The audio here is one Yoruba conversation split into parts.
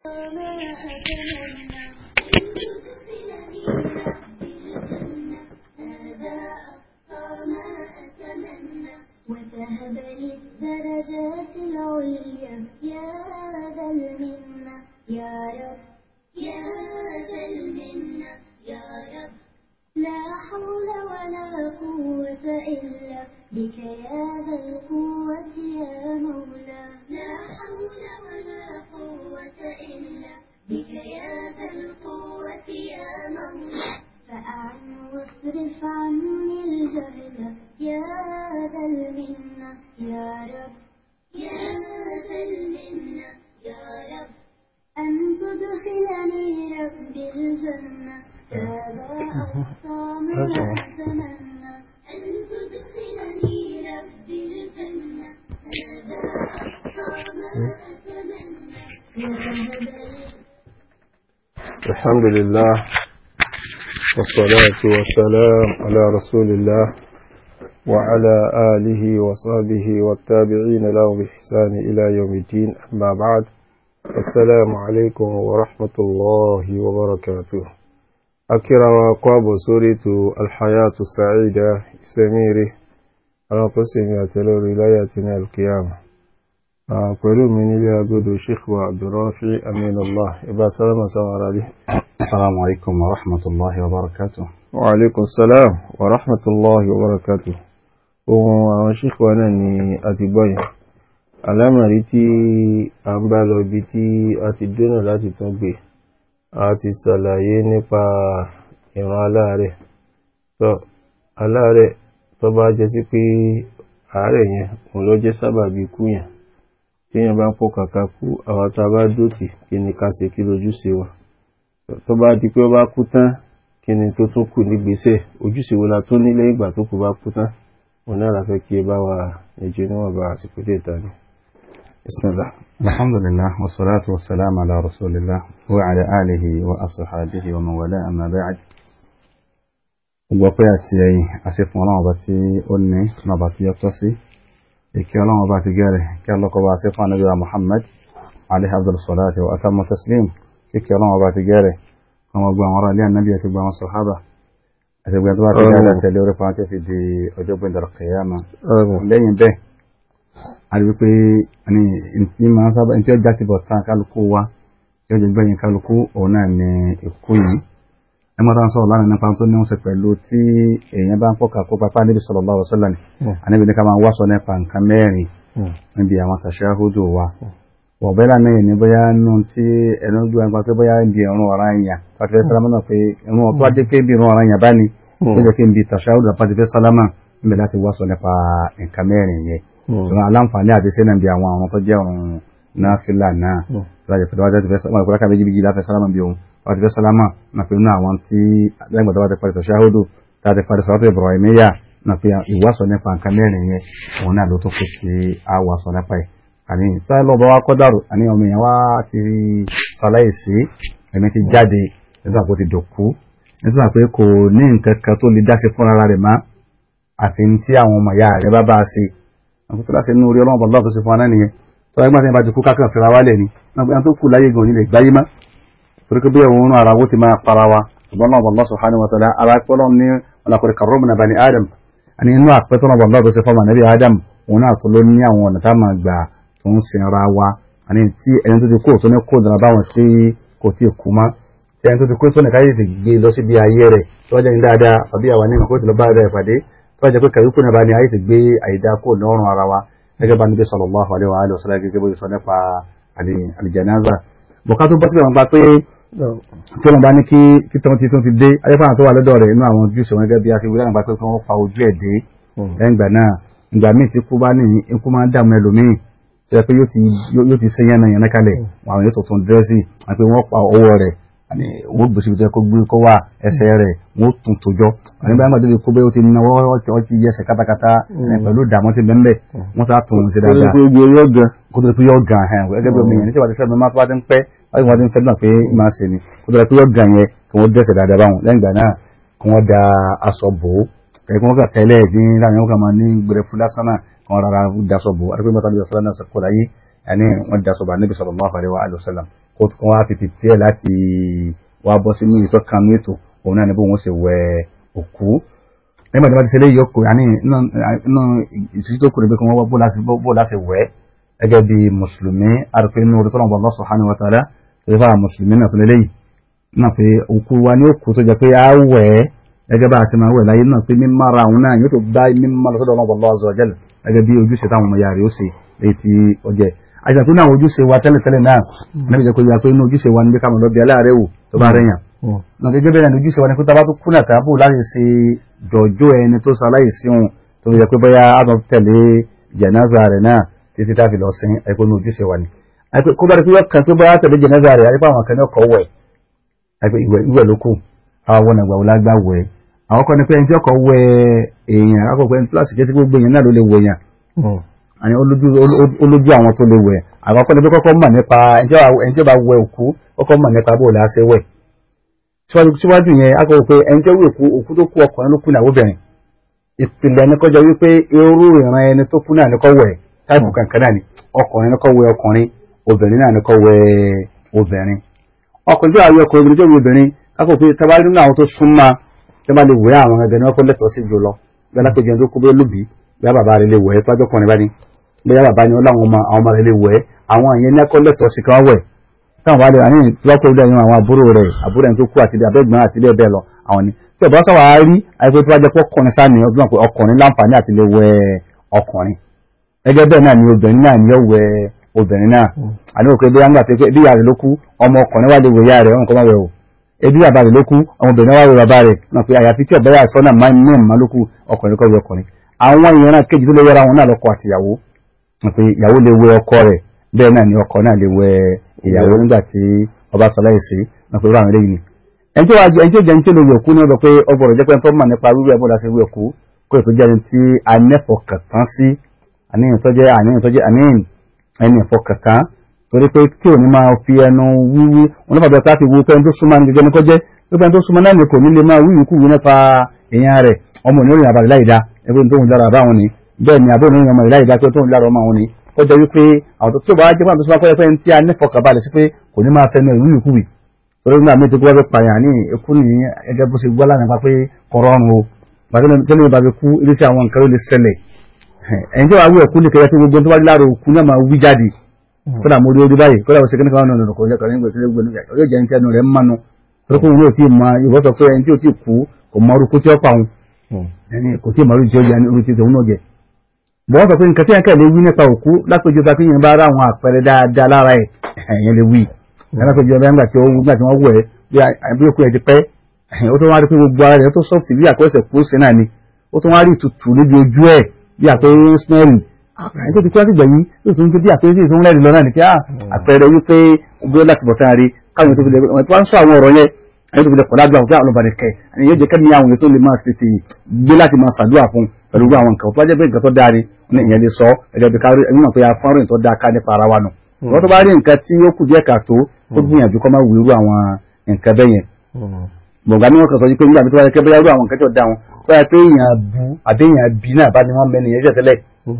وتهب لي الدرجات العليا يا ذا المنة يا رب يا ذا المنة يا رب لا حول ولا قوة إلا بك يا ذا القوة يا مولا لا حول ولا قوة إلا بك يا ذا القوة يا مولا فأعن واصرف عني الجهل يا ذا المنة يا رب يا ذا المنة يا رب أن تدخلني ربي الجنة هذا أقصى ما أتمنى أن تدخلني ربي الجنة هذا أقصى ما أتمنى وتهب لي الحمد لله والصلاة والسلام على رسول الله وعلى آله وصحبه والتابعين له بإحسان إلى يوم الدين أما بعد السلام عليكم ورحمة الله وبركاته أكرم قاب سورة الحياة السعيدة سميري على قسم يتلو ولايتنا القيامة pẹ̀lú mi nílé agbódò sheikh wa abdulrafi aminullah ibá sálámà sáwọn aráàlú السلام عليكم ورحمة الله وبركاته wa alaikun salam wa rahmatullahi wa barakatuh ohun àwọn sheikh wa náà ni a ti gbọ́yìn alámàrí tí a ń bá lọ ibi tí a ti dónà láti tún gbé a ti ṣàlàyé nípa ìran aláàrẹ̀ tó aláàrẹ̀ tó bá jẹ́ sí pé àárẹ̀ yẹn òun ló jẹ́ sábàbí ikú yẹn téèyàn bá ń pọ̀ kàkà kú àwọn tá a bá dòtì kí ni ká ṣe kí lójúṣe wa tó bá di pé ó bá kú tán kí ni tó tún kù nígbésẹ̀ ojúṣe wo la tó ní lẹ́yìn ìgbà tó kù bá kú tán òun náà la fẹ́ kí ẹ bá wa ẹjọ́ níwọ̀n bá àsìkò dé ìta ni. bismillah. الحمد لله والصلاة والسلام على رسول الله وعلى آله وأصحابه ومن والاه أما بعد gbogbo àti ẹ̀yìn àṣefún ọlọ́run ọba tí ó ní fún ọba tí ó tọ́ sí ìkẹ́ ọlọ́run ọba ti gẹ́rẹ̀ kí ọlọ́kọ̀ bá ṣe fún anábíwá Muhammad alayhi abdul salatu wa atamu taslim kíkẹ́ ọlọ́run ọba ti gẹ́rẹ̀ kan gbogbo àwọn ará ilé ànábì àti gbogbo àwọn sọ̀hábà àti gbogbo tó bá ti gẹ́rẹ̀ tẹ̀lé orí fún àti fi di ọjọ́ gbẹ̀dẹ̀ kìyàmà lẹ́yìn bẹ́ẹ̀ a rí wípé ní ntí máa ń sábà ntí ọjà ti bọ̀ tán kálukú wa tí ó jẹ́ gbẹ̀yìn kálukú òun náà ní ikú yìí ẹ mọ́ tán sọ̀rọ̀ lánàá nípa tó ní wọ́n ṣe pẹ̀lú tí èèyàn bá ń pọ̀kà kó papá níbi sallallahu alaihi wasallam àníbi ní ká máa wá sọ nípa nǹkan mẹ́rin níbi àwọn tàṣáhùdù wa wọ̀bẹ́ lánàá yìí ní bóyá nù tí ẹnu gbé wọn pé bóyá ń di ìrún ọ̀ràn àyàn pàtẹ́fẹ́ sálámà náà pé ìrún ọ̀tọ́ ajé pé bí ìrún ọ̀ràn àyàn bá ní ó jẹ́ kí n bi tàṣáhùdù pàtẹ́fẹ́ sálámà níbẹ̀ láti wá sọ nípa nǹkan mẹ́rin yẹn ìrún aláǹfààní àti sẹ́nà bí àwọn àwọn tó jẹ́ ọ̀run náà fìlà náà láti pẹ̀lú wájú àti fẹ́ sálámà ìkọ́lá kábíyèjì bí láfẹ́ sálámà bí òun wàtí fẹ́ sálámà na pé nínú àwọn tí lẹ́gbẹ̀ẹ́ tó bá ti parí tàṣáhùdù tàbí parí sọ́tò Ibrahimiyya na pé ìwásọ̀ nípa nǹkan mẹ́rin yẹn òun náà ló tó kó sí àwàsọ̀ nípa ẹ̀ àní táyà lọ́bọ̀ wá kọ́dàrú àní ọmọ èèyàn wá ti ṣaláìsí ẹ̀mí ti jáde nígbà tó ti dòkú nígbà pé kò ní nǹkan kan tó lè dáṣe fúnra rẹ̀ má àfi tí àwọn ọmọ ìyá rẹ̀ bá bá a ṣe àwọn tó láṣẹ nínú orí ọlọ́run bọ̀dọ́ tó ṣe fún wa náà nìyẹn tó ẹgbẹ́ tí wọ́n bá ti kú kákan fẹ́ra wálẹ̀ ni wọ́n tó kù láyé gan nílẹ̀ gbáyé má torí pé bí ẹ̀wọ̀n ara wo ti máa para wa ṣùgbọ́n náà Allah subhanahu wa ta'ala ara pẹ́lọ́ ní ọlọ́kùnrin karramna bani adam àní inú àpẹtọ́ náà Allah tó ṣe fọ́ọ̀mà nàbí adam òun náà tó ló ní àwọn ọ̀nà tá máa gbà tó ń sin ara wa àní tí ẹni tó ti kó tó ní kó dara báwọn tí kò tí ì kú mọ́ tí ẹni tó ti kó tó ní káyé ti gbé lọ síbi ayé rẹ̀ tó wájú ní dáadáa àbí àwa ní ìmọ̀kó ti lọ bá rẹ̀ pàdé tó wájú pé kàyúkú náà bá ní ayé ti gbé àyídá kó lọ́rùn ara wa gẹ́gẹ́ bá níbi sallallahu alaihi wa alihi wa sallam gẹ́gẹ́ bó sọ nípa àlìjànáza bọ̀ká tó bọ́ síbẹ̀ wọn gba pé tí wọ́n bá ní kí títàn tí tún fi dé ayépàá tó wà lọ́dọ̀ rẹ̀ inú àwọn ojúṣe wọn gẹ́gẹ́ bí a ti wíwá nípa pé kí wọ́n pa ojú ẹ̀ dé lẹ́yìn ìgbà náà ìgbà míì tí kú bá ní ikú máa ń dààmú ẹlòmíì tó yẹ pé yóò ti ṣe yánn yánn kalẹ̀ àwọn yóò tuntun dírẹ́sì àti pé wọ́n pa ọwọ́ rẹ̀ àní wọ́n gbèsè ibi tó yẹ kó gbé kó wà ẹsẹ̀ rẹ̀ wọ́n tún tójọ́ àní báyìí máa débi kó bẹ́ẹ̀ ó ti náwó ó ti yẹsẹ̀ kátakátá pẹ̀lú ìdààmú ti bẹ́ẹ̀ wọ́n sá tún un sí dáadáa kó tó di pé yọ gan gẹ́gẹ́ bí omi yẹn nítorí àti sẹ́mi máa tó bá ti ń pẹ́ láti wọ́n ti ń fẹ́ náà pé máa ṣe ni kó tó di pé yọ gan yẹn kí wọ́n dẹ́sẹ̀ dáadáa báwọn lẹ́yìn ìgbà náà kí wọ́n da aṣọ bò ó ẹ̀kí wọ́n kà tẹ́lẹ̀ ní láàrin wọn kà máa ní gbẹrẹ fún lásán náà kí wọ́n rárá daṣọ bò ó àti pé mọ́tà níbi ọ̀sán náà kó láyé ẹni wọ́n daṣọ bò Ànábì sallallahu alaihi wa sallam kó tó wá fi pìpì ẹ̀ láti wá bọ́ sínú ìtọ́ kan ní ètò òun náà ni bóun ó ṣe wẹ òkú nígbà tí wọ́n ti ṣe léyìí ọkọ̀ àní inú ìtúsí tó kù ní pé kí wọ́n wá bó láti wẹ̀ gẹ́gẹ́ bí mùsùlùmí àrùpé inú orí tọ́lọ́mù Allah subhanahu wa ta'ala tó yẹ fáwọn mùsùlùmí náà tó lé léyìí náà pé òkú wa ní òkú tó jẹ pé a wẹ̀ gẹ́gẹ́ bá a ṣe máa wẹ̀ láyé náà pé mímọ́ ara òun náà yóò tó bá mímọ́ lọ́sọ́dọ̀ ọlọ́mọ Allah azza wa jalla gẹ́gẹ́ bí ojúṣe táwọn ọmọ yàrá ó ṣe léyìí tí ó jẹ àìsàn tó ní àwọn ojúṣe wa tẹ́lẹ̀tẹ́lẹ̀ náà níbi jẹ́ kó yà pé inú ojúṣe wa ní bí ká mọ̀ lọ́bí aláàrẹ̀ wò tó bá rẹ̀yàn náà gẹ́gẹ́ bẹ́ẹ̀ ni ojúṣe wa ní kó tá bá tó kú náà tàbí láti ṣe jọjọ́ ẹni tó sọ aláìsí òun tó yẹ pé bóyá a lọ tẹ̀lé jẹ̀náza rẹ̀ náà títí tá a fi lọ sin ẹ̀kọ́ ní ojúṣe wa ni kó bá rí pé kàn pé bóyá tẹ̀lé jẹ̀náza rẹ̀ àyípa àwọn kan ní ọkọ̀ wẹ̀ ìwẹ̀ ló kù àwọn ọ̀nà ìgbà wo lágbá wẹ̀ àwọn kan ní pé ẹni tí ọkọ̀ wẹ̀ èèyàn akọ̀pẹ́ ẹni pílásì kí gbogbo èèyàn náà ló lè wẹ̀ yàn àní olójú àwọn tó lè wẹ̀ àwọn kan ní pé kọ́kọ́ mọ̀ nípa ẹni tí ó bá wẹ̀ òkú kọ́kọ́ mọ̀ nípa bó la ṣe wẹ̀ síwájú yẹn akọ̀pẹ́ pé ẹni tí ó wẹ̀ òkú tó kú ọkùnrin ló kú náà obìnrin ìpìlẹ̀ ní kọjá wípé irú ìran ẹni tó kú náà ní kọ́ wẹ̀ táìpù kankan náà ni ọkùnrin ní kọ́ wẹ̀ ọkùnrin obìnrin náà ní kọ́ wẹ̀ obìnrin ọkùnrin tí wàá yọ ọkùnrin tó wù obìnrin kákò pé tá a bá rí nínú àwọn tó súnmọ́ tí wọ́n bá lè wẹ̀ àwọn ẹgbẹ́ náà kó lẹ́tọ̀ọ́ sí jùlọ bí alákòjọ tó kú bí olùbí bí bàbá rẹ̀ lè wẹ̀ tó ajọ́ kùnrin bá ní bí bàbá ni ó láwọn ọmọ àwọn ọmọ rẹ̀ lè wẹ̀ àwọn ìyẹn ní ẹ̀kọ́ lẹ́tọ̀ọ́ sí kan wẹ̀ táwọn bá lè wà ní lọ́pọ̀ ilé ẹ̀yìn àwọn àbúrò rẹ̀ àbúrò ẹni tó kú àti abẹ́gbọ́n àti bẹ́ẹ̀ bẹ́ẹ̀ lọ àwọn ni tí ọ̀bá sọ̀rọ̀ á rí àìpé tó bá jẹ́ pé ọkùnrin sáà ní ọdún pé ọkùnrin láǹfààní àti lè wẹ̀ ọkùnrin gẹ́gẹ́ bẹ́ẹ̀ náà ni obìnrin náà ni ó wẹ̀ obìnrin náà àní òkè bí wọ́n gbà pé bí ìyá rẹ̀ ló kú ọmọ ọkùnrin wà lè wẹ̀ ìyá rẹ̀ ọ̀hún kọ́ máa wẹ̀ o ebi bàbá rẹ̀ ló kú ọmọbìnrin wà wẹ̀ bàbá rẹ̀ náà pé àyàfi tí ọ̀bẹ yà sọ náà máa ní ẹ̀mọ́ ló kú ọkùnrin kọ́ wẹ̀ ọkùnrin àwọn ìran kejì tó lè wẹ́ra wọn náà lọ́kọ àti ìyàwó pé ìyàwó lè wẹ̀ ọkọ rẹ̀ bẹ́ẹ̀ náà ni ọkọ náà lè wẹ̀ ìyàwó nígbà tí ọba sọ láìsí náà pé irú àwọn eléyìí ni ẹni tí ó jẹ́ ẹni tí ó lè wẹ̀ kú ní ọ̀dọ̀ pé ọgbọ̀rọ̀ jẹ́ pé ẹni tó mọ̀ nípa wíwẹ̀ bó la ṣe wẹ̀ kú kó ètò jẹ́ ẹni tí a nẹ́fọ̀kàn tán sí àníyàn tó jẹ́ àníyàn tó jẹ́ àníyàn ẹni ìfọkàntán torí pé tí ò ní máa fi ẹnu wíwí wọn lọ́pàá bẹ̀rẹ̀ káàkiri wípé ẹni tó súnmọ́ ní gẹ́gẹ́ ní kọjẹ́ wípé ẹni tó súnmọ́ náà ní kò ní lè máa wíwí kúwí nípa èèyàn rẹ̀ ọmọ òní òrìn àbàlẹ̀ láìda ẹgbẹ́ tó ń lára àbá wọn ni bẹ́ẹ̀ ni àbọ̀ òní ọmọ rẹ̀ láìda pé tó ń lára ọmọ wọn ni kọjá wípé àwọn tó bá jẹ́ pàtó súnmọ́ pé ẹni tí a nífọ̀kà balẹ̀ sí pé kò ní máa fẹnu ìwíwí kúwí torí nígbà méjì kó wá fẹ́ pààyàn ní ikú ní ẹgẹ́ bó ṣe gbọ́ lánàá pa pé kọ̀rọ̀rùn o tẹ́lẹ̀ bá fi kú iléeṣẹ́ àwọn nǹkan ló lè ṣẹlẹ̀ ẹ̀yìn tí wàá wí ẹ̀kú ní kẹyẹ tí gbogbo tó bá lára òkú náà máa wí jáde kódà mo rí orí báyìí kódà mo ṣe kíní kan náà nínú kọjá kan nígbà tí ó gbẹnu yóò jẹ́ ní tẹnu rẹ̀ ń mánu torí kóun yóò tí ì mọ ìwọ́ sọ pé ẹni tí ò tí ì kú kò mọ orúkú tí ó pa òun ẹni kò tí ì mọ orúkú tí ó jẹ orúkú tí òun náà jẹ. bọ́n sọ pé nǹkan tí ẹ̀kẹ́ lè wí nípa òkú lápèjọ ta kíyìn bá rá àwọn àpẹẹrẹ dáadáa lára ẹ̀ ẹ̀yẹn lè wí lápèjọ bẹ́ẹ̀ nígbà tí ó wú nígbà tí wọ́n wù ẹ́ bí òkú ẹ̀ ti pẹ́ ó tún wá rí pé gbogbo ara rẹ̀ tó sọ́ọ̀tì bí àkọsẹ̀ kú sí náà ni ó tún wá rí ìtutù níbi ojú ẹ̀ bí àpẹẹrẹ smẹ́rì àpẹẹrẹ tó ti kúrò àtìgbà yìí yóò tún bí àpẹẹrẹ tí ìtún rẹ̀ lọ náà ni pé àpẹẹrẹ wípé gbé láti bọ̀ sáà rí káwọn tó fi lè wọ́n tó wá ń sọ àwọn ọ̀rọ̀ yẹn ẹni tó fi lè kọ̀ lágbà òkè àwọn ọ̀bàdàn kẹ ẹni yóò jẹ́ kẹ́mi àwọn èso lè máa tètè gbé láti máa ṣàdúrà fún pẹ̀lú àwọn nǹkan tó wá jẹ́ pé nǹkan tó dáa ni ní ìyẹn lè sọ ẹgbẹ́ bí kárí ẹni náà pé afọ́nrìn tó dáa ká nípa ara wa nù wọ́n tó bá rí nǹkan tí ó kù díẹ̀ kàtó ó gbìyànjú kọ́ máa wúrú àwọn nǹkan bẹ́ẹ̀ yẹn bọ̀gá ní wọ́n kàn sọ pé nígbà tó wáyé kẹ́bẹ́ yàrá àwọn nǹkan tó da wọn tó yẹ pé èèyàn bu àbí èèyàn bí náà bá ní wọ́n mẹ́ni iṣẹ́ tẹ́lẹ̀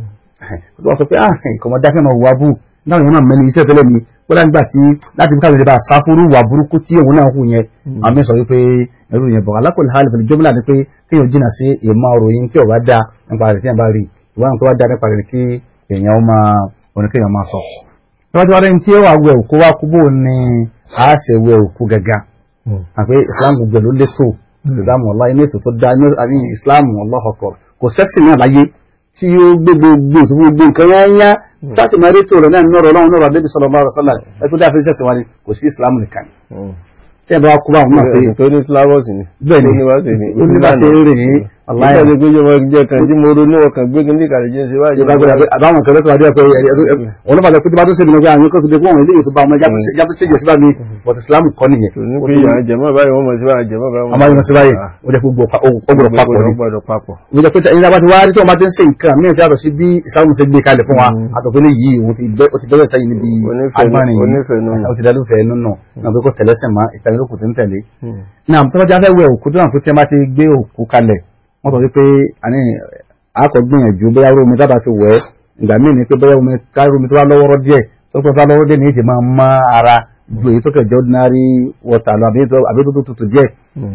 tó wọ́n sọ pé ah ìkọ̀mọ́ dákẹ́ máa wà bú náà yẹn máa mẹ́ni iṣẹ́ tẹ́lẹ̀ ni ó dá nígbà tí láti fi káwé bá a sáfúrú wà burúkú tí òun náà hù yẹn àmì sọ wípé ẹrú yẹn bọ̀gá alákòlè hali fẹ̀lẹ̀ jọ́mílà ni pé kéèyàn jìnnà sí ìmọ̀ òròyìn tí ò bá da nípa rẹ̀ tí yẹn bá rí ìwádìí tó bá da nípa rẹ̀ kí èèyàn ó máa oníkéèyàn máa sọ. tọ́wọ́tí wá rẹ̀ tí ó wà wẹ̀ òkú wá kú bò ní a ṣe wẹ̀ òkú gẹ́gẹ́ àpé islam gbogbo ló létò islam ọlá inú ètò tó dá ní islam ọlọ́ọ̀kọ̀ kò sẹ́sìn náà láyé tí ó gbé gbogbo tó gbogbo nǹkan yẹn yá táṣì máa rí tòrò náà nọ́rọ̀ ọlọ́run nọ́rọ̀ adébí sọ̀rọ̀ bá rọ̀sọ́là ẹkú dá fi sẹ́sìn wa ni kò sí islam nìkan tí ẹ bá kú bá wọn náà pé tó ní slavos ni bẹ́ẹ̀ ni ó ní wá sí ni ó ní bá ṣe ń rìn ní aláìsàn ìgbà tí mo jẹ kan tí mo ronú ọkàn gbé kí n díkà lè jẹ ṣe wáyé ìjọba gbọdọ̀ pé àbáwọn kẹlẹ́ tó wà díẹ̀ pé ọlọ́pàá lọ pé tó bá tó ṣe nínú pé àwọn yóò tó dé fún àwọn eléyìí tó bá ọmọ ẹja tó ṣèjọ síbá mi but islam kọ́ nìyẹn. tó ní pé ìyá jẹmọ báyìí wọn mọ sí báyìí jẹmọ báyìí àmọ́ yóò sí báyìí ó jẹ́ gbogbo ọgbọ̀dọ̀ papọ̀ ni. gbọ́dọ̀ papọ̀ ó jẹ́ pé ẹni tí a bá ti wá rí tí wọ́n bá ti ń ṣe nǹkan mí ìfẹ́ àtọ̀ sí bí islam ṣe gbé kalẹ̀ fún wa àtọ̀pẹ́ ní yìí òun ti bẹ̀rẹ̀ sẹ́yìn níbi agbárin yìí ó ti dálúfẹ́ nínú náà pé kò tẹ̀lẹ́sẹ̀ mọ́ ìtàgé kò ti ń tẹ̀lé. náà tó bá jẹ́ afẹ́ wẹ òkú tó náà pé tí wọ́n bá ti gbé òkú kalẹ̀ wọ́n sọ wípé àní àkọ́ gbìyànjú bóyá omi tábà fi wẹ̀ ìgbà míì ni pé bóyá omi kárí omi tó bá lọ́wọ́rọ́ díẹ̀ tó pẹ́ bá lọ́wọ́ díẹ̀ ní èdè máa mọ́ ara ju èyí tó kẹjọ ordinary water lọ àbí tó- àbí tó tó tutù díẹ̀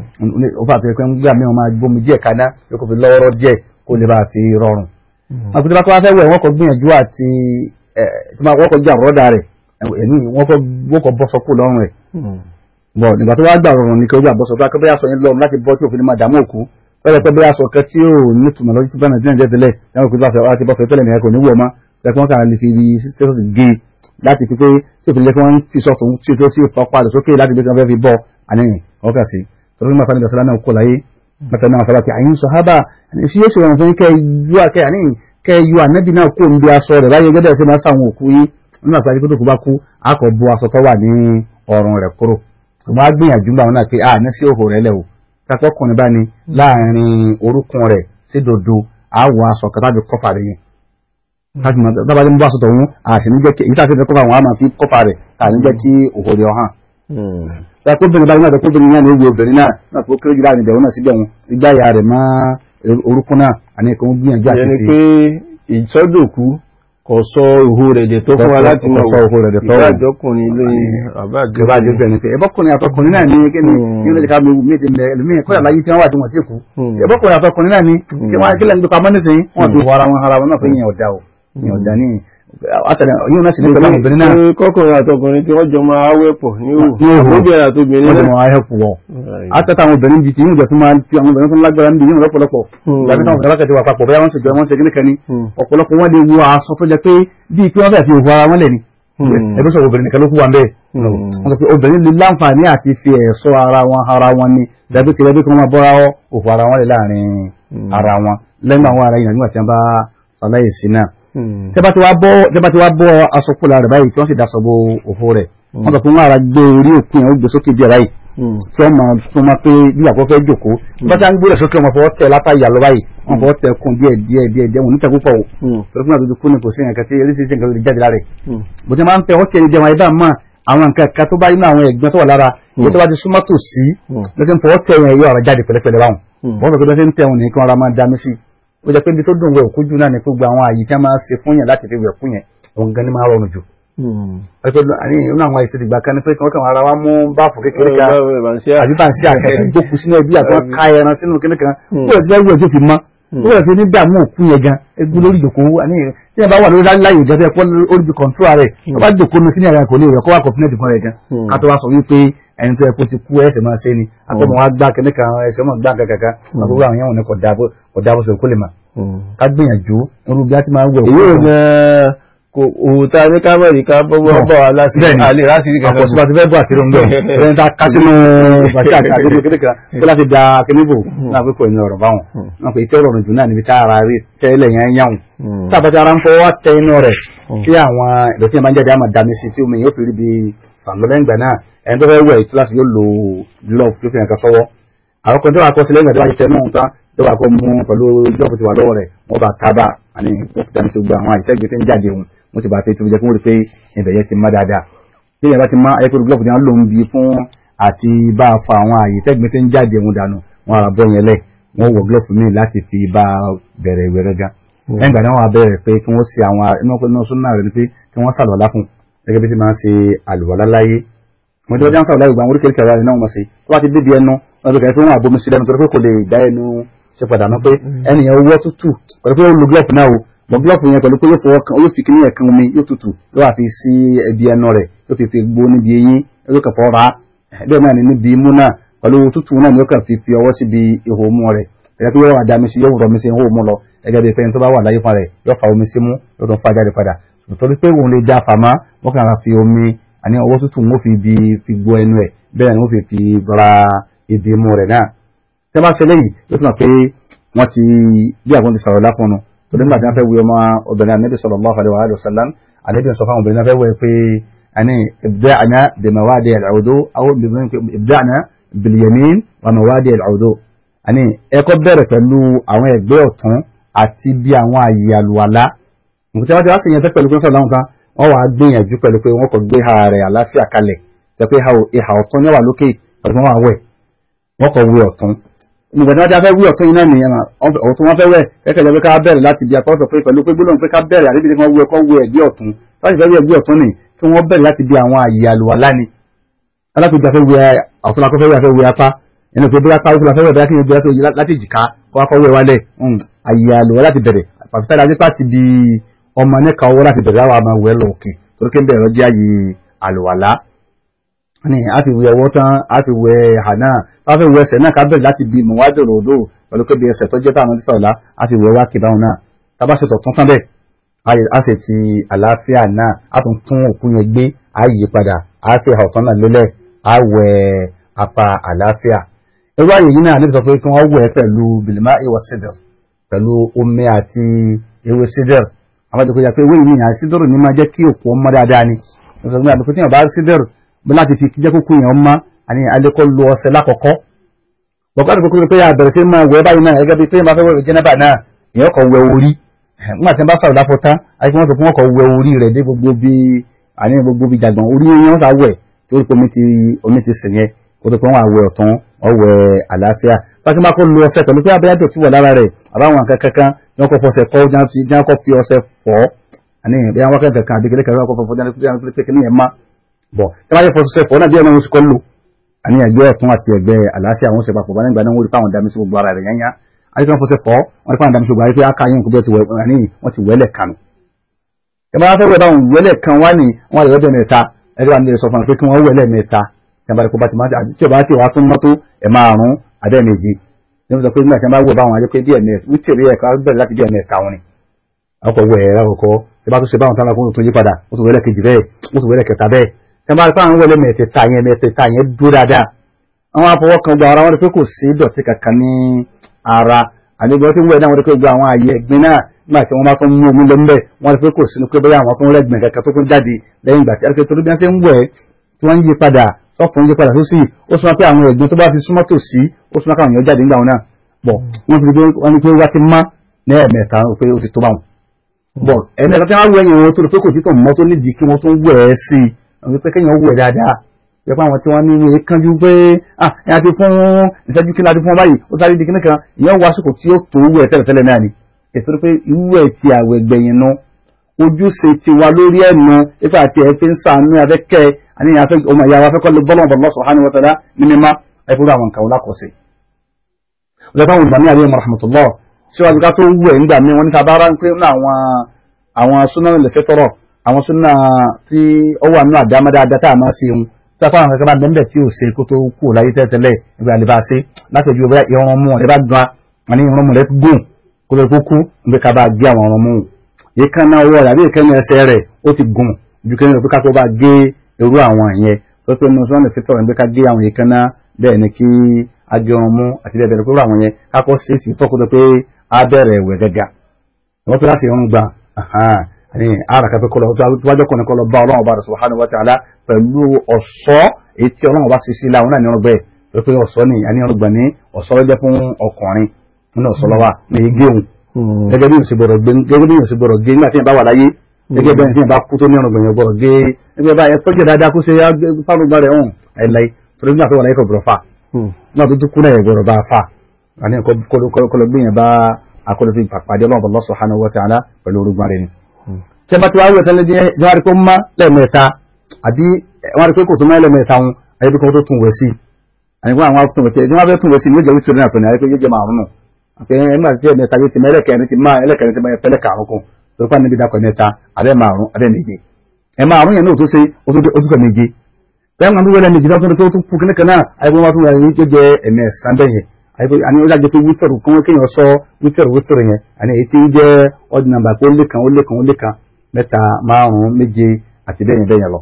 ó fà tó yẹ pé ń gbà mí wọn máa gbómi díẹ̀ kaná yóò kó fi lọ́wọ́rọ́ díẹ̀ kó lè bá a fi rọrùn wọn kò tí wọn fẹ́ wẹ̀ wọ́n kọ́ gbìyànjú àti ẹ̀ tí wọ́n kọ́ jà rọ́dà rẹ̀ ẹ̀mí wọ́n kọ́ wọ́n kọ́ bọ́ sọ́kù lọ́rùn rẹ̀ bọ̀ nígbà tó wá gbà rọrùn ní kí ojú àbọ̀sọ̀ bá kẹ́bẹ́ aṣọ yẹn lọ́rùn láti bọ́ tí òfin ní máa dààmú òkú fẹ́rẹ̀ pé bẹ́ẹ̀ aṣọ kan tí ò ní tùmọ̀ lọ́jọ́ tí bá nàìjíríà jẹ́ tẹ́lẹ̀ ẹ̀wọ̀n kò láti láti bọ́sọ̀ tẹ́lẹ̀ nìyẹn kò ní wù ọmọ ẹ̀kọ́ wọn kàn lè fi ibi tẹ́sọ̀sì gé e láti fi pé tí òfin lẹ́kọ́ wọn ti sọ̀tún tí ó tó sí ìfọ̀pá rẹ̀ sókè láti gbé kan fẹ́ fi bọ́ àníyàn ọkà sí torí nígbà fani bẹ̀sẹ̀ lánàá kó láyé mẹ́ta náà sábà tí àyín sọ̀hábà sí yóò ṣe wọn fún kẹ́ yú àkẹ́ àníyàn kẹ́ yú ànábì náà kó ń bí aṣọ rẹ̀ láyé gẹ́gẹ́ sí máa sáwọn òkú yìí nígbà tí akíkó tó kú bá kú a kò bu aṣọ tó wà ní ọrùn rẹ̀ kúrò ṣùgbọ́n a gbìyànjú gbà wọn náà pé a ní sí òhò rẹ̀ lẹ̀ o kakọ́kùnrin bá ní láàrin orúkún rẹ̀ sí dodo a wọ aṣọ kan tàbí kọ́fà rẹ̀ yẹn láti mọ̀ tábà tí mo bá aṣọ tọ̀hún a sì ní jẹ́ kí èyí tàbí kọ́fà wọn a máa fi kọ́fà rẹ̀ a ní jẹ́ kí òhò rẹ̀ ọ̀hán ẹkọbìnrin báyìí náà ẹkọbìnrin náà ní ewu obìnrin náà náà tó kéré jù láàrin ìbẹ̀wò náà síbẹ̀ wọn igbá ìyá rẹ̀ má orúkún náà àní ẹ̀kọ́ ń gbìyànjú àti ìyẹn ni fi pé ìsọdòkú kò sọ ìhó rẹ̀ dẹ̀ tó fún wa láti Kò mọ̀ sọ ìhó rẹ̀ dẹ̀ tó. ìbájọkùnrin lóyìn àbájọ ìjọba àjọ bẹ̀rẹ̀ pé ẹbọ́kùnrin àtọkùnrin náà ní kí ni Mm. kí ló lè ká mi mí ti mẹ ẹlòmíì kọ́ àlàyé tí wọ́n wà tí wọ́n ti kú Mm. ẹbọ́kùnrin àtọkùnrin náà ní kí wọ́n kí lẹ́nu tó pamọ́ nísìnyí wọ́n ti wọ ara wọn ara wọn náà pé yẹn ọ̀dà o yẹn ọ̀dà ní àtẹlẹ yóò náà sì ní pẹ̀lú àwọn obìnrin náà Pé kọkùnrin àtọkùnrin tí wọ́n jọ máa wẹ́pọ̀ ní òwò Ní òwò. àbóbìnrin àtobìnrin wọ́n ti náà mọ̀ ayẹ́ pọ̀ wọ́ àtẹ̀tẹ̀ àwọn obìnrin bíi ti yóò jẹ́ tó máa fi àwọn obìnrin tó lágbára níbi yóò lọ́pọ̀lọpọ̀ Mm. ìgbà tí táwọn obìnrin lákàtí wà papọ̀ bóyá wọ́n sì jọ wọ́n ṣe kíníkan ní Mm. ọ̀pọ̀lọpọ̀ wọn lè wo aṣọ tó jẹ́ pé bíi pé wọ́n fẹ́ fi òwò ara wọn lẹ̀ ni Mm. ẹgbẹ́ sọ obìnrin nìkan ló kú wa bẹ́ẹ̀ Mm. wọ́n sọ pé obìnrin lè láǹfààní àti fi ẹ̀ṣọ́ ara wọn ara wọn ni dàbí kí ẹbí kan máa bọ́ra òfò ara wọn lè láàrin Mm. ara wọn lẹ́nu àwọn ara yìí nígbà tí wọ́n bá ṣàlàyé sí náà Mm. tẹ́ bá ti wá bọ́ tẹ́ bá ti wá bọ́ aṣọ kúlà rẹ̀ báyìí tí wọ́n sì daṣọ bo òfò rẹ̀ wọ́n sọ pé wọ́n ara gbé orí òkú yẹn ó gbé sókè díẹ̀ báyìí Mm. tí wọ́n máa tún máa pé bí àkọ́kọ́ fẹ́ jòkó bá tá ń gbé rẹ̀ sókè wọn fọwọ́ tẹ látà ìyàlọ́ báyìí wọ́n fọwọ́ tẹ kún díẹ̀ díẹ̀ díẹ̀ díẹ̀ wọn níta púpọ̀ o Mm. torí fún àtúntò kú ni kò sí nǹkan tí eréṣiríṣi nǹkan ló lè jáde lára rẹ̀ Mm. bó ti máa ń tẹ ọkẹ́ ìdí àwọn ẹ̀dá mọ́ àwọn nǹkan kan tó bá nínú àwọn ẹ̀gbọ́n tó wà lára èyí tó bá ti súnmọ́ tò sí Mm. lọ́sẹ̀ ń fọwọ́ tẹ yẹn yóò ara jáde pẹ̀lẹ́pẹ̀lẹ́ báwọn Mm. wọ́n sọ pé lọ́sẹ̀ ń tẹ wọn ní kí wọ́n ra máa dá mi sí ó jẹ́ pé ibi tó dùn wẹ̀ òkú jù náà ni gbogbo àwọn àyè tí wọ́n máa ń ṣe fún yẹn láti fi wẹ̀ fún yẹn òun gan ni máa rọrùn jù Mm. ẹgbẹ́ àní inú àwọn àìsàn ìgbà kan ní pé kí wọ́n kàn ara wa mú báàfù kékeré kan Báwo ni bàbá ń ṣe à? àbí bá ń ṣe àkẹ́kẹ́ gbókù sínú ẹbí àti wọn ká ẹran sínú kíní kan Mm. ó yẹ sí ẹgbẹ́ tó fi mọ́ ó yẹ sí ní dààmú òkú yẹn gan egbú lórí ìjòkó àní tí ẹ bá wà lórí láyè gan tó yẹ kó orí bí kọ̀ǹtúrà rẹ̀ tó bá jòkó ní sínú ẹ̀rọ kò lè rẹ̀ kó wà kọ̀ǹpínẹ̀tì fún rẹ̀ gan Mm. ká tó wá sọ wípé ẹni tó yẹ kó ti kú ẹsẹ̀ máa ṣe ni akọ́mọ wa gbá kíní kan ẹsẹ̀ mọ̀ gbá kankan kan àbúrò àwọn yẹn wọn ni kò dáàbò kò dáàbò sọ kó lè mà Mm. ká gbìyànjú irú bí a ti máa ń wẹ̀ èyí ò òkú ní kò òwò tá a ní kámẹ́rì ká bọ́wọ́ Bọ̀. bọ̀ wá lásìkò Bẹ́ẹ̀ni. àlè lásìkò kankan àpọ̀sí bá ti fẹ́ bọ̀ àṣírí ń bẹ̀ ẹni tá a ká sínú bàṣẹ àti àdébò kékeré kó láti da kíníbò náà pé kò ní ọ̀rọ̀ báwọn náà pé tí ọ̀rọ̀ jù náà níbi tá ara rí tẹ́lẹ̀ yẹn yáwùn Mm. tá a bá ti ara ń fọwọ́ tẹ inú rẹ̀ tí àwọn ìdọ̀tí yẹn máa ń jáde àmà dami sí tí omi yóò fi rí bi sànlọ́lẹ́ ìgbà náà ẹni tó fẹ́ wẹ̀ ìtura sí yóò lo glove tó fi hàn ká sọ́wọ́ àwọn kan tó wà kọ́ sílẹ̀ ìgbà tó bá ti tẹ náà tán tó wà kọ́ mú pẹ̀lú glove tí wà lọ́wọ́ rẹ̀ wọ́n bá tábà àní wọ́n fi dami sí gbogbo àwọn àìsẹ́gbẹ̀ tó ń jáde wọn wọ́n ti bá tẹ́ tó fi jẹ́ kí wọ́n rí pé ibẹ̀ yẹn ti má dáadáa tí ìyẹn bá ti má ayẹ́pẹ́ glove tí wọ́n lò ń bi fún àti bá a fa àwọn àyè tẹ́gbẹ́ tó ń jáde wọn dànù wọn àrà bọ́ yẹn lẹ̀ wọ́n wọ glove mi láti fi bá a bẹ̀rẹ̀ ìwé rẹ̀ gan lẹ́yìn ìgbà náà wọ́n á bẹ̀rẹ̀ pé kí wọ́n ṣe àwọn inú súnà rẹ̀ ni pé kí wọ́n ṣàlùwàlá fún gẹ́gẹ́ bí ti máa ń ṣe àlùwàlá láyé wọ́n ti wọ́n jáǹsà ọ̀la ìgbà àwọn oríkèéríkèé ara rẹ̀ náà wọ́n ṣe tó bá ti débi ẹnu wọ́n ti kẹ́ pé wọ́n àbomi sí lẹ́nu torí pé kò lè dá ẹnu ṣe padà náà pé ẹnìyẹn owó tútù pẹ̀lú pé ó lo glove náà o mọ glove yẹn pẹ̀lú pé yóò fọwọ́ kan yóò fi kíní ẹ̀kan omi yóò tútù yóò wá fi sí ẹbí ẹnu rẹ̀ yóò fi fi gbó níbi eyín yóò kàn fọ́ ra bẹ́ẹ̀ náà ni níbi imú náà pẹ̀lú tútù náà ni yóò kàn fi fi ọwọ́ síbi ihò mú rẹ̀ ẹ̀yà pé yóò wá dá mi sí yóò rọ mi sí ihò mú lọ ẹgẹ́ bí pẹ́yìn tó bá wà láyé fún rẹ̀ yóò fa omi sí mú yóò tún fa jáde padà torí pé òun lè já fàmá wọ́n kàn ra fi omi àní ọwọ́ tútù wọ́n fi bi fi gbó ẹnu ẹ̀ bẹ́ẹ̀ ni wọ́n fi fi ra ibi imú rẹ̀ náà tẹ́ bá ṣe léyìí yóò tún mọ̀ pé wọ́n ti bí àwọn ti sọ̀rọ̀ láfọ̀nù torí nígbà tí wọ́n fẹ́ wí ọmọ obìnrin anabi sallallahu alaihi wa sallam anabi sọ fáwọn obìnrin náà fẹ́ wẹ̀ pé àní ibda'na bi mawadi al-wudu aw ibda'na bil yamin wa mawadi al-wudu àní ẹ̀kọ́ bẹ̀rẹ̀ pẹ̀lú àwọn ẹ̀gbẹ́ ọ̀tún àti bí àwọn àyè àlùwàlá nǹkan tí wọ́n ti wá sí yẹn tẹ́ pẹ̀lú pé sọ̀rọ̀ láwọn tán wọ́n wàá gbìyànjú pẹ̀lú pé wọ́n kò gbé ha rẹ̀ àláfíà kalẹ̀ tẹ́ pé ìhà ọ̀tún ní wà lókè pẹ̀lú wọn wà wẹ̀ wọ́n kò wé ọ̀tún nígbà tí wọ́n ti fẹ́ wí ọ̀tún yìí náà nìyẹn ọ̀tún wọn fẹ́ wẹ̀ kẹ́kẹ́ jẹ́ pé ká bẹ̀rẹ̀ láti bí akọ́sọ̀ pé pẹ̀lú pé gbólóhùn pé ká bẹ̀rẹ̀ àríbi tí wọ́n wú ẹ̀kọ́ wú ẹ̀gbẹ́ ọ̀tún láti fẹ́ wí ẹ̀gbẹ́ ọ̀tún ni kí wọ́n bẹ̀rẹ̀ láti bí àwọn àyè àlùwàlá ni alákòóso afẹ́ wẹ ọ̀tún akọ́fẹ́ wẹ afẹ́ wẹ apá ẹni pé bóyá káwọ́ afẹ́ wẹ bóyá kí ni bóyá láti jìká kó akọ́ wẹ wálẹ̀ àyè àlùwẹ̀ láti bẹ̀rẹ̀ pàṣípàdé ajẹ́pá ti di ọmọ nẹ́ka ọwọ́ láti bẹ̀rẹ̀ àwọn àmọ́ wẹ̀ lọ òkè torí pé ń bẹ̀rẹ̀ jẹ́ àyè àlùwàlá ní a ti wẹ ọwọ́ tán a ti wẹ hànà a fẹ́ wẹ ẹsẹ̀ náà ká bẹ̀rẹ̀ láti bi mọ̀wájú ròdò pẹ̀lú pé bí ẹsẹ̀ tó jẹ́ táwọn oníṣẹ́ ọ̀la a ti wẹ wá kí báwọn náà tá bá ṣe tọ̀ tún tán bẹ́ẹ̀ a sì ti àlàáfíà náà a tún tún òkú yẹn gbé a yí padà a fi ọ̀tán náà lélẹ̀ a wẹ apá àlàáfíà irú àyè yìí náà níbi sọ pé kí wọ́n wẹ̀ pẹ̀lú bìlìmá ìwọ sídẹ̀r pẹ̀lú omi àti ewé sídẹ̀r àwọn àdìpọ̀ yà pé ewé yìí yàn sídẹ̀r ní máa jẹ́ kí òkú ọmọ dáadáa ni ìṣòro àdìpọ̀ tí yàn bá sídẹ̀r bí láti fi jẹ́ kókó yẹn ọmọ àní alẹ́kọ́ lu ọṣẹ lákọ̀ọ́kọ́ bọ̀kọ́ àdìpọ̀ kúrò pé àbẹ̀rẹ̀ sí máa wẹ̀ báyìí náà gẹ́gẹ́ bí pé máa fẹ́ wẹ̀ jẹ́nẹ́bà náà ìyẹn kọ̀ wẹ̀ orí nígbà tí wọ́n bá sọ̀rọ̀ lápò tán àti wọ́n sọ fún wọn kọ̀ wẹ̀ orí rẹ̀ dé gbogbo bí àní gbogbo bí jàgbọ̀n orí yẹn wọ́n sá wẹ̀ torí pé omi ti sìn yẹn kó tó pé wọ́n àwẹ̀ ọ̀tún ọwẹ́ àlàáfíà pàtí máa kó lu ọṣẹ pẹ̀lú pé abẹ́yà dọ̀tí wọ̀ lára rẹ̀ àbáwọn nǹkan kankan yẹn kọ́ fọṣẹ kọ́ yẹn kọ́ fi ọṣẹ fọ́ àní bí wọ́n kẹ́kẹ́ kan àbíkẹ́lẹ́ kan kọ́ fọ́ yẹn pé kí ni yẹn má bọ̀ tí wọ́n bá yẹ fọṣẹ fọ́ náà bí ẹ̀mọ́ oṣù kọ́ lò àní ẹgbẹ́ ọ̀tún àti ẹgbẹ́ àlàáfíà wọn ṣe papọ̀ wọn nígbà náà wọ́n rí fáwọn dami sí gbogbo ara rẹ̀ yẹn yá àti wọn fọṣẹ fọ́ wọn rí fáwọn dami sí gbogbo ara rẹ̀ pé aka yẹn kó bẹ́ẹ̀ ti wẹ́lẹ̀ kanu ẹ máa fẹ́ wẹ̀ báwọn wẹ́lẹ̀ kan wá ní wọn àyẹ̀wò bẹ́ẹ̀ mẹ́ta ẹgbẹ́ wa ní sọ fún wọn pé kí wọ́n wẹ̀lẹ̀ mẹ́ta tẹ́mbàrí kó bá ti máa dà tí o bá ti wá tún mọ́tò ẹ̀ máa rún adé méjì ní wọ́n sọ pé nígbà tí wọ́n bá wẹ̀ báwọn adé pé bí ẹ̀mẹ́ wítìrí ẹ̀ka bẹ̀rẹ̀ láti bí ẹ̀mẹ́ ẹ̀ka wọn ni. ọkọ̀ wẹ̀ ẹ̀rọ àkọ́kọ́ tí bá tún ṣe báwọn táwọn akóhùn tó yí padà ó tún wẹ̀lẹ̀ kejì bẹ́ẹ̀ ó tún wẹ̀lẹ̀ kẹta bẹ́ẹ̀ tẹ́mbàrí pé àwọn wẹ̀lẹ̀ mẹ́tẹ̀ẹ̀ta yẹn mẹ́tẹ̀ẹ̀ta yẹn dúró dáadáa àwọn afọwọ́ kan gba ara wọn pé kò sí dọ̀tí kankan ní ara àdégbọ́n tí wẹ̀ náà wọ́n rí pé gba àwọn àyè ẹ̀gbin náà nígbà tí wọ́n bá tún mú omi lọ ńbẹ̀ wọ́n rí pé kò sínú pé bóyá àwọn tún rẹ̀gbìn kankan tó tún jáde lẹ́yìn ìgbà tí ẹ̀rọ torí bí wọ́n ṣe ń wẹ̀ tí wọ́n ń yí padà sọ́tún ń yí padà sósì ó súnmọ́ pé àwọn ẹ̀gbin tó bá fi súnmọ́ tò sí ó súnmọ́ káwọn èèyàn jáde nígbà wọn náà bọ̀ wọ́n ti wọ́n ní pé wá ti má ní ẹ̀mẹ̀ta pé ó ti tó báwọn. bọ̀ ẹ̀mẹ̀ta tí wọ́n wẹ̀ yẹn wọn tó rò pé kò tí tó mọ́ tó nídìí kí wọ́n tún wẹ̀ ẹ́ sí i àwọn pé kéèyàn wẹ̀ dáadáa yẹ pé àwọn tí wọ́n ní ìwé kánjú pé ah ẹ̀yà ti fún ìṣẹ́jú kí láti fún wọn báyìí ó sáré di kíní kan ìyẹn wá sùkò tí ó tó wẹ̀ tẹ́lẹ̀tẹ́lẹ̀ náà ni èso pé irú ẹ̀ ti àwẹ̀ gbẹ̀yìn nu ojúṣe ti wa lórí ẹ̀nu ipa àti ẹ̀ fi ń sànú afẹ́kẹ́ àníyàn afẹ́ ọmọ ìyá wa afẹ́kọ́ lè bọ́lọ̀ bọ̀ lọ́sọ̀ hánú wọ́tẹ́lá ní mímá ẹ̀fúrú àwọn nǹkan lákọ̀ọ́sẹ̀. ọjọ́ táwọn ìgbà ní àríyàn rahmatullah síwájú ká tó wù ẹ̀ nígbà míì wọ́n ní ta bá rán pé ní àwọn àwọn súnà lè fẹ́ tọrọ àwọn súnà tí ó wà nínú àdámọ́ dáadáa tá a máa ṣe wọn tí a kọ́ àwọn kankan bá bẹ́ẹ̀ tí ò ṣe kó tó kú láyé tẹ́tẹ́lẹ̀ ìgbà àlè bá ṣe láti ojú ọba ìrún mú ọ̀rẹ́ bá gan àní ìrún mú rẹ̀ gùn kó tó kú níbi ká bá gé àwọn ọ̀rọ̀ mú ìkànnà ọwọ́ rẹ̀ àbí ìkànnà ẹsẹ̀ rẹ̀ ó ti gùn ju kí ní pé ká tó bá gé irú àwọn ìyẹn tó pé mo sọ́nà fítọ̀ rẹ̀ pé ká gé àwọn ìkànnà bẹ́ẹ̀ ni kí a gé ọrùn mú àti bẹ́ẹ̀ bẹ́ẹ̀ pé àwọn yẹn ká kọ́ sí sí tọ́kù tó pé a bẹ̀rẹ̀ ìwẹ̀ gẹ́gà wọ́n tó láti irun gbà ní ara kan pé kọlọ wájọ́ kan ní kọlọ bá ọlọ́run ọba rẹ̀ subhanahu wa ta'ala pẹ̀lú ọ̀ṣọ́ èyí tí ọlọ́run ọba ṣiṣẹ́ láwọn náà ní ọ̀rọ̀ bẹ́ẹ̀ pé ọ̀ṣọ́ ni àní ọ̀rọ̀ gbà ní ọ̀ṣọ́ lọ́jọ́ fún ọkùnrin nínú ọ̀ṣọ́ lọ́wọ́ ní igé òun gẹ́gẹ́ bí òsì gbọ́dọ̀ gbé gẹ́gẹ́ bí òsì gbọ́dọ̀ gé nígbà tí yẹn bá wà láyé gẹ́gẹ́ bẹ́ẹ̀ tí yẹn bá kú tó ní ọ̀rọ̀ gbẹ̀yìn gbọ́dọ̀ gé gẹ́gẹ́ bá yẹn tọ́jú dáadáa kó ṣe fárúgbà rẹ̀ hàn ẹ̀láì torí nígbà tó wà láyé kò gbọ́dọ̀ fà náà tó kú náà yẹn gbọ́dọ̀ bá fà àní kọlọ gbé yẹn bá akọlọ fi pàpàdé ọlọ́run Allah subhanahu wa ta'ala pẹ̀lú orúgbà rẹ̀ ni. tí a bá ti wá wẹ̀ tẹ́lẹ̀ jẹ́ wọ́n rí pé ó má lẹ́ẹ̀mẹ́ta àbí wọ́n rí pé kò tó má lẹ́ẹ̀mẹ́ta wọn ayé bí kò tó tún wẹ̀ sí àyíkó àwọn tó wẹ̀ tí wọ́n fẹ́ tún wẹ̀ sí ní ó jẹ́ wíṣọ náà tó ní ayé pé yóò jẹ́ màrún nù àti ẹgbẹ́ àti ẹ̀mẹ́ta yóò ti mẹ́ ẹlẹ́kẹrin ti máa ẹlẹ́kẹrin ti máa pẹ́lẹ́ kàrún kún torí pa níbi dákọ̀ mẹ́ta abẹ́ márùn abẹ́ méje ẹ̀ márùn yẹn náà tó ṣe ó tún kọ̀ méje bẹ́ẹ̀ máa ń wẹ́lẹ́ méje tó tó tún kú kíníkan náà àyíkó wọn tún wẹ̀ ní tó jẹ́ ẹ̀mẹ́ sàmbẹ́ yẹn àyíkó àní ó dájọ́ pé wítẹ̀rù kí wọ́n kéèyàn sọ wítẹ̀rù wítẹ̀rù yẹn àní èyí tí ń jẹ́ ọdún nàmbà pé ó lé kan ó lé kan ó lé kan mẹ́ta márùn méje àti bẹ́ẹ̀ yẹn bẹ́ẹ̀ yẹn lọ.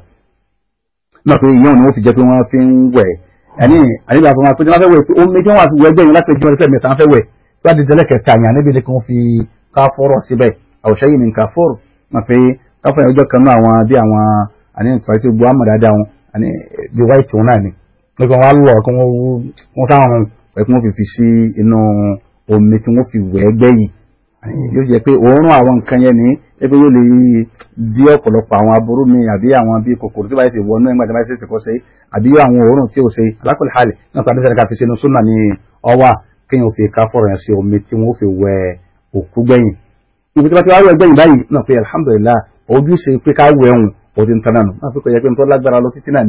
náà pé ìyẹn ni wọ́n fi jẹ́ pé wọ́n fi ń wẹ̀ ẹni àníbà fún wa pé wọ́n fẹ́ wẹ̀ pé ó méjì wọn àti wẹ̀ gbẹ̀yìn láti ẹjọ́ ẹ̀fẹ́ mẹ́ta fẹ́ wẹ̀ tí wọ́n ti tẹ́lẹ̀ kẹta yẹn níbi ni kí wọ́n fi káfọ́rọ̀ síbẹ̀ àwòṣe yìí ní káfọ́rọ̀ wọn pé káfọ́ yẹn ọjọ́ kan náà àwọn bí àwọn àní ìtura tí gbọ́ àmọ̀ dáadáa wọn àní bí wáìtì wọn náà ni wọ́n fi wọn lọ kí wọ́n táwọn pẹ̀ kí wọ́n fi fi sí inú omi tí wọ́n fi wẹ̀ gbẹ̀yìn yóò jẹ́ pé òórùn àwọn nǹkan yẹn ní ebi yóò lè dí ọ̀pọ̀lọpọ̀ àwọn aburú mi àbí àwọn bíi kòkòrò tí báyìí ti wọnú ẹgbẹ́ tí báyìí ṣe ṣèkọ́ ṣe àbí àwọn òórùn tí ò ṣe alákòlè halẹ̀ náà pàdé sẹ́ni ká fi sínú súnà ní ọwà kéèyàn fi ká fọ̀rọ̀ yẹn sí omi tí wọ́n fi wẹ òkú gbẹ̀yìn. ibi tí wọ́n ti wá wẹ̀ gbẹ̀yìn báyìí náà pé alhamdulillah ojúṣe pé ká wẹ̀ ẹ̀hún ó ti ń tan náà náà pé kò yẹ pé nítorí lágbára lọ títí náà ni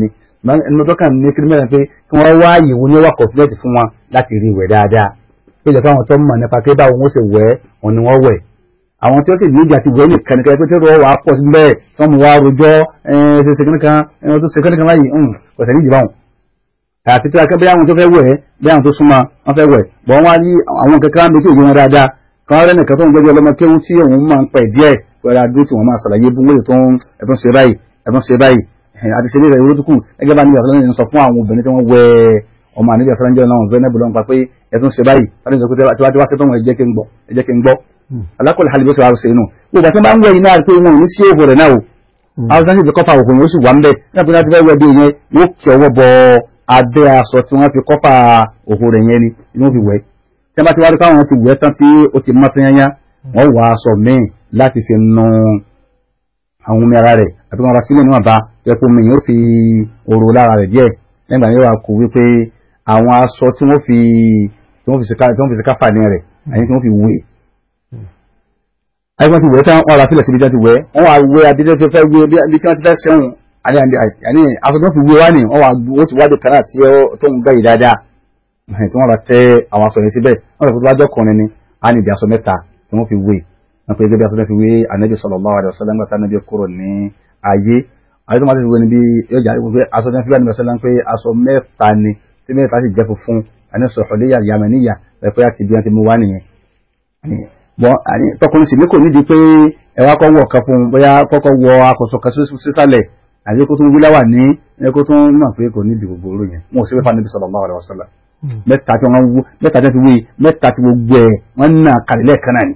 ẹnu tó kàn ní kí mẹ́rin pé kí wọ́n wá ìwò ní wà kọ̀fílẹ̀tì fún wọn láti rí ìwẹ̀ dáadáa pé ìjọba àwọn tó mọ̀ nípa pé báwo wọ́n ṣe wẹ̀ wọn ni wọ́n wẹ̀ àwọn tí ó sì níjà ti wẹ̀ nìkan nìkan pé tí wọ́n wà á pọ̀ sí bẹ́ẹ̀ tí wọ́n mú wa rojọ́ ṣe ṣe kíníkan ẹni tó ṣe kíníkan báyìí kò sẹ́ni ìjìbá wọn. àti tí wọ́n bí àwọn tó fẹ́ wẹ̀ bí àwọn tó súnmọ́ wọn fẹ́ wẹ̀ bọ́ wọn wá ní àwọn kankan méjì òye wọn dáadáa kan rẹ́ nìkan tó ń gbẹ́jọ́ ọlọ́mọ kéwú tí òun máa ń pẹ̀ díẹ̀ wẹ́rẹ́ adó tí wọ́n máa ṣàlàyé bí wọ́n lè tó ń ẹ̀tún ṣe báyìí ẹ̀tún ṣe báyìí àti ṣe nílẹ̀ ìwúrú tó kù ẹgbẹ́ bá níbi àṣọ lẹ́yìn sọ fún àwọn obìnrin tí wọ́n wẹ ọmọ àníbi àṣọ lẹ́yìn náà Zainab lọ́npa pé ẹ̀tún ṣe báyìí láti sọ pé tí wọ́n ti wá sí tó wọn ẹ̀jẹ̀ kí n gbọ́ ẹ̀jẹ̀ kí n gbọ́ alákọ̀ọ́lẹ̀ hali bó ṣe wá ṣe inú gbogbo àti máa ń wẹ iná pé wọn ò ní sí òhò rẹ̀ náà o àwọn sáńsì fi kọ́fà òhò yẹn ó sì wà ń bẹ̀ nígbà tí wọ́n ti fẹ́ wẹ dé yẹn yóò kí ọwọ́ bọ abẹ́ aṣọ tí wọ́n fi kọ́fà òhò rẹ̀ yẹn ni ni wọ́n fi wẹ̀ tí wọ́n bá ti wá rí káwọn ti wẹ̀ tán tí ó ti mọ́ tányányá wọ́n wà aṣọ míì láti fi nu àwọn omi ara rẹ̀ àti wọn ra sílẹ̀ níwọ̀n bá jẹ́ pé omi yóò fi òru lára rẹ̀ díẹ̀ nígbà yóò wá kú wípé àwọn aṣọ tí wọ́n fi tí wọ́n fi ṣe káfà ní rẹ̀ àyè tí wọ́n fi wé àyè tí wọ́n ti wẹ̀ tán wọ́n ra sílẹ̀ síbi tí wọ́n ti wẹ̀ wọ́n wá wé adídé tó fẹ́ wé bí tí wọ́n ti fẹ́ sẹ́wọ̀n àní aṣọ tí wọ́n fi wé wá ní wọ́n wá wọ́n ti wádìí kan náà tí tó ń gbẹ̀yì dáadáa tí wọ́n ra tẹ́ àwọn aṣọ yẹn síbẹ̀ wọ́n rẹ̀ fún wájọ́ kùnrin ni á ní ìdí aṣọ mẹ́ta tí wọ́n fi wé wọ́n pe gẹ́gẹ́ bí aṣọ fi wé anabi sallallahu alaihi wasallam gbàtà anabi kúrò ní ayé ayé tó máa ti fi wé níbi yọjà wípé aṣọ tó fi wé anabi sallam pé aṣọ mẹ́ta ni tí mẹ́ta sì jẹ́ funfun ẹni sọ̀hùlẹ́yà yamaniya pẹ̀pẹ́ àti bí wọ́n ti mú wá nìyẹn. bọ́n tọkùnrin sì ní kò nídìí pé ẹ wá kọ́ wọ ọ̀kan fún un bóyá kọ́kọ́ wọ akọ̀sọ̀ kan sísàlẹ̀ àbí kó tún wíláwà ní ẹ kó tún mọ̀ pé kò nídìí gbogbo oró yẹn wọn ò sí pé fún anabi sallallahu alaihi wasallam mẹ́ta tí wọ́n wú mẹ́ta tí wọ́n fi wé mẹ́ta tí gbogbo ẹ̀ wọ́n ń nà kàlẹ́ lẹ́ẹ̀kan náà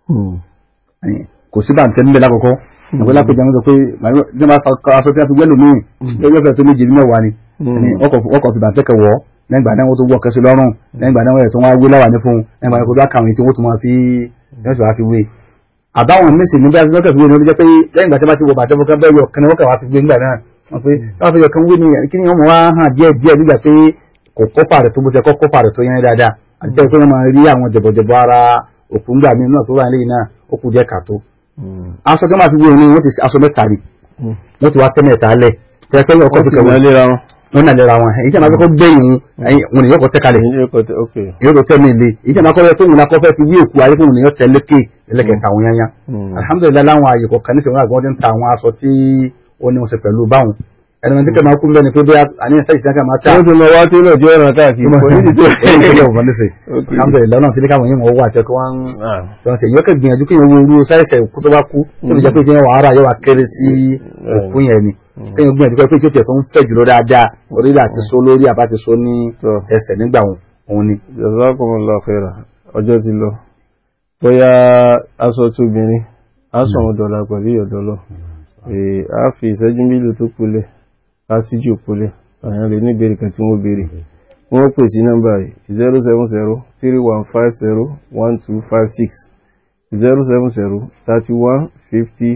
ni kò sí bàǹtẹ́ níbẹ̀ lákòókò ìwé lápẹjọ ń sọ pé ní wọ́n aṣọ tí wọ́n fi gbẹ́lò míì lọ́jọ́ fẹ́ tó méje ní mẹ́wàá ni ọkọ̀ fi bàǹtẹ́ kẹ wọ́ lẹ́gbàá náà wọ́n tó wọ́ kẹsí lọ́rùn lẹ́gbàá náà wọ́n tó wá wé láwà ní fún lẹ́gbàá náà kó tó kàwé tí wọ́n tó máa fi ẹ̀sùn wá fi wé àbáwọn mísì ní bẹ́ẹ̀ lọ́kẹ̀ fi wé ní ọdún jẹ́ pé lẹ́yìn ìgbà tí wọ́n ti wọ bàtẹ́ fún bẹ́ẹ̀ yọ kan wọ́n kà wá fi wé nígbà náà wọ́n pé wọ́n fi yọ kan wé ní kí ni wọ́n wá hàn díẹ̀ díẹ̀ nígbà pé kò kọ́fà rẹ̀ tó bó ṣe kọ́ kọ́fà rẹ̀ tó yẹn dáadáa àti pé wọ́n máa rí àwọn jẹ̀bọ̀jẹ̀bọ̀ ara òkú ńgbà mí náà tó wà nílẹ̀ náà ó kù díẹ̀ kàtó. aṣọ tó máa fi wé ni wọ́n ti aṣọ mẹ́ta rí wọ́n ti wá tẹ́ mẹ́ta lẹ̀ tẹ́ pé ọkọ̀ fi kẹwọ́ wọ́n náà lera wọn èyí tí a máa kọ́kọ́ gbẹ̀yìn wọn nìyẹn kọ́ tẹ́ kalẹ̀ èyí tó tẹ́ mi lé èyí tí a máa kọ́ tó wọn akọ́ fẹ́ fi wí òkú ayé fún wọn nìyẹn tẹ́ lékè ẹlẹ́kẹ̀ẹ́ta àwọn yányá alhamdulilayi láwọn àyè kọ̀ọ̀kan ní sèwọ́n àgbọ̀n ti ń ta àwọn aṣọ tí ó ní wọn ṣe pẹ̀lú báwọn ẹni wọn tí kẹ́ máa kú bẹ́ẹ̀ ni pé bóyá àníyàn sẹ́yìn sẹ́yìn máa ta. wọ́n ti lọ wá tí náà tí ó ràn káàkiri kò ní ìdíje. ẹni tó yẹ òfin ní sè alhamdulilayi náà tí káwọn yẹn wọ́n wà tẹ́ kí wọ́n ń ṣe ìyọ́kẹ́ gbìyànjú kí wọ́n wo sáyẹ̀sẹ̀ kó tó bá kú tó lè jẹ́ pé kí wọ́n wàhálà yóò wá kéré sí òkú yẹn ni kí wọ́n gbìyànjú pé kí ó tiẹ̀ tó ń fẹ̀ jùlọ dáadáa orí àti so lórí àbá ti so ní ẹsẹ̀ nígbà òun ni. jazakumullahu khairan ọjọ́ ti lọ bóyá aṣọ tóbìnrin aṣọ àwọn dọ̀là pẹ̀lú ìyọ̀dọ́lọ́ a fi ìṣẹ́jú mílò tó kulẹ̀ a sì jù kulẹ̀ àyàn lè ní ìbéèrè kan tí wọ́n béèrè wọ́n pè sí nọ́mbà yìí zero seven zero three one five zero one two five six zero seven zero thirty one fifty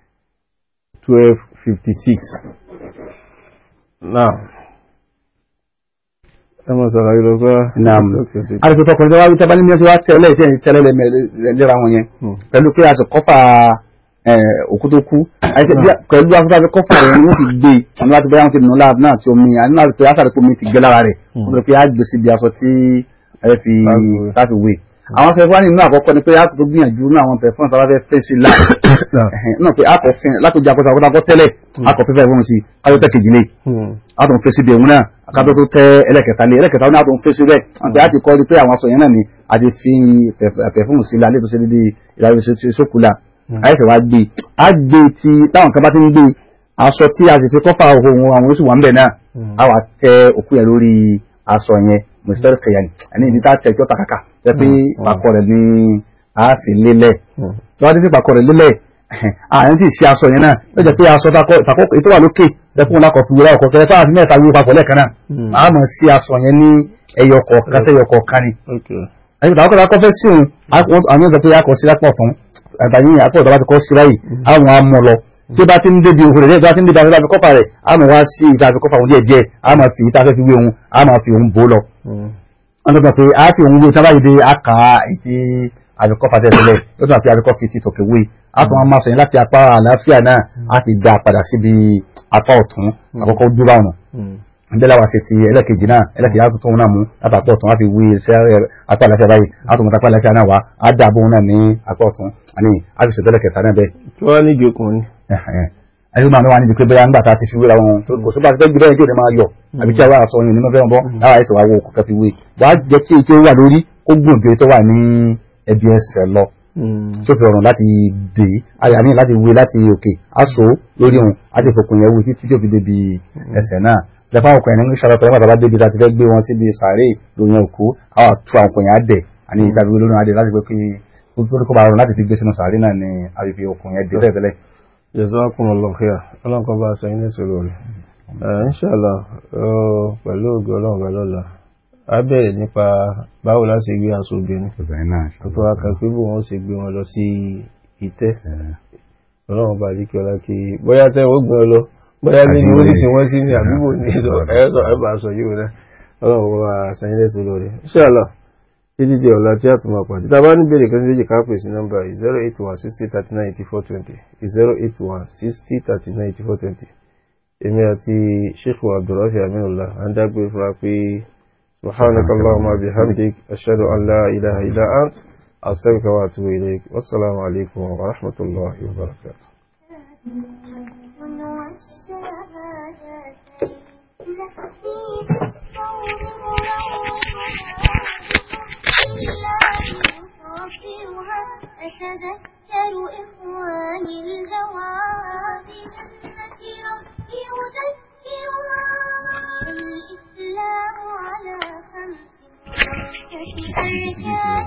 twelve fifty six now ẹ mọ̀ sọ̀rọ̀ yìí lọ pé. naam àti tọkùnrin tó wá wí tábà ní mẹ́sàn-án wá tẹ́lẹ̀ tẹ́lẹ̀ lẹ́ra wọn yẹn pẹ̀lú pé aṣọ kọ́fà òkú tó kú pẹ̀lú afẹ́fẹ́ afẹ́ kọ́fà rẹ̀ ni wọ́n ti gbé àwọn láti bẹ́ẹ̀ wọ́n ti nù láàbù náà tí omi àní láti pé látàrí pé omi ti gbé lára rẹ̀ wọ́n sọ pé á gbé síbi aṣọ tí ẹ fi láti wé àwọn sọ fún nínú àkọ́kọ́ ni pé a tó gbìyànjú ní àwọn pẹ̀fọ́n tó bá fẹ́ fẹ́ sí láì náà pé a kò fin láti jẹ́ àkọ́tà àkọ́tà tẹ́lẹ̀ a kò fẹ́fẹ́ fún sí kájọ́ tẹ́ kejì lé a tó ń fẹ́ sí bí ẹ̀hún náà kájọ́ tó tẹ́ ẹlẹ́kẹta lé ẹlẹ́kẹta náà tó ń fẹ́ sí bẹ́ẹ̀ wọ́n pé a ti kọ́ pé àwọn aṣọ yẹn náà ni a ti fi pẹ̀fọ́n sí lálẹ́ tó ṣe dédé ìlànà ìṣókùlà àìsàn wa gbé a gbé ti táwọn kan bá ti ń gbé aṣọ tí a sì fi kọ́fà ohun àwọn oṣù wà ń bẹ̀ náà a wà tẹ òkú yẹn lórí aṣọ yẹn mùsùlùmí kẹyàn àní ibi tá a tẹ ìjọta kàkà jẹ pé ìpàkọ́ rẹ̀ ní a fi lélẹ̀ lọ́wọ́ tí ìpàkọ́ rẹ̀ lélẹ̀ àyàn tí ì ṣe aṣọ yẹn náà ó jẹ́ pé aṣọ ìtàkọ́ ètò wà lókè lẹ́kùn lákọ̀ fi wúrà ọkọ̀ kẹrẹ fáwọn àti mẹ́ta wíwú papọ̀ lẹ́ẹ̀kan náà a mọ̀ sí aṣọ yẹn ní ẹyọ kọ̀ọ̀kan sẹ́yọ kọ̀ọ̀kan ni ẹ̀yìn ìtàkọ́ kọ́kọ́ fẹ́ sí òun àwọn ọ̀dọ́ pé a kọ̀ sí lápọ̀ tún àtàyìn àpọ̀ ìtàkọ́ ti kọ́ sí ráyì àwọn amọ̀ lọ tí bá ti ń débi òhun rẹ̀ bá ti ń débi àti kọ́fà rẹ̀ a mọ̀ wá sí ìta àfi kọ́fà òun díẹ̀ díẹ̀ a máa fi ìta fẹ́ fi wé òun a máa fi òun bò lọ. wọ́n tó gbà pé a fi òun wé tábà yìí dé a kà á ètí àbíkọ́ fatẹ́tẹ́lẹ̀ ó tún àfi àbíkọ́ fi ti tòkè wé a tún máa sọ yẹn láti apá àlàáfíà náà a ti dá padà síbi apá ọ̀tún àkọ́kọ́ dúró àwọn ndela wa se ti ẹlẹ́kejì náà ẹlẹ́kejì àtúntò wọn náà mú látàpọ̀ ọ̀tún láti wí iṣẹ́ apá àlàáfíà báyìí àtúntò apá àlàáfíà náà wá á dà bóun náà ní apá ọ̀tún àní àti ṣètò ẹlẹ́kẹta náà bẹ́ẹ̀. tí wọ́n ní ìjókòó ni. ẹni máa ń wá níbi pé bóyá ńgbà tá a ti fi wéra wọn tó kò sí bá a ti fẹ́ gbé bẹ́ẹ̀ tí ò ní máa yọ àbí tí a wá sọ yìí nínú fẹ́ bọ́ láwa ẹ̀sẹ̀ wa wo kò kẹ́ fi wé wàá jẹ́ kí ike wà lórí ó gùn ju tó wà ní ẹbí ẹsẹ̀ lọ tó fi rọrùn láti dè àyà ní láti wé láti òkè aṣọ lórí òun àti ìfòkùn yẹn wí títí tí ó fi débi ẹsẹ̀ náà lẹ́fà ọkùnrin ní sọ̀rọ̀ tọ́lá bàbá débi láti fẹ́ gbé wọn síbi sàárè lóyún òkú àwọn àtú àwọn ọkùnrin adẹ àní ìtàbí olórí adẹ láti pé kí ó tó kó bá rọrùn láti fi gbé sínú sàárè náà ní àbífi ọkùnrin yẹn dé tẹ́lẹ̀. jazakumullahu khair ọlọ́nkọ́ bá aṣọ yín lẹ́sẹ̀ lórí. inshallah pẹ̀lú ògùn ọlọ́run bá lọ́la a bẹ̀rẹ̀ nípa báwo láti gbé aṣọ obìnrin tó wá kan pé bó wọn ṣe gbé wọn lọ sí ìtẹ́ ọlọ́run bá rí kí ọlá kí bóyá tẹ́ wọ́n gbé ọ lọ bóyá bí ni ó sì sin wọ́n sí ní àdúgbò ní ìlọ ẹ̀ẹ́sọ̀ ẹ̀bà sọ yíò náà ọlọ́run wa sẹ́yìnlẹ̀ sí lórí inshallah títí di ọ̀la tí a tún máa pàdé tàbá ní bèrè kan méjì káàpẹ̀ sí nọ́mbà zero eight one sixty thirty nine eighty four twenty zero eight one sixty thirty nine eighty four twenty èmi àti sheikh abdulrafi aminullah à ń dágbé fúnra pé subhanaka allahumma bihamdik ashhadu an la ilaha illa ant astaghfiruka wa atubu ilayk wassalamu alaikum wa rahmatullahi wa barakatuh أتذكر إخواني الجواب جنة ربي أذكرها الإسلام على خمس وستة أركان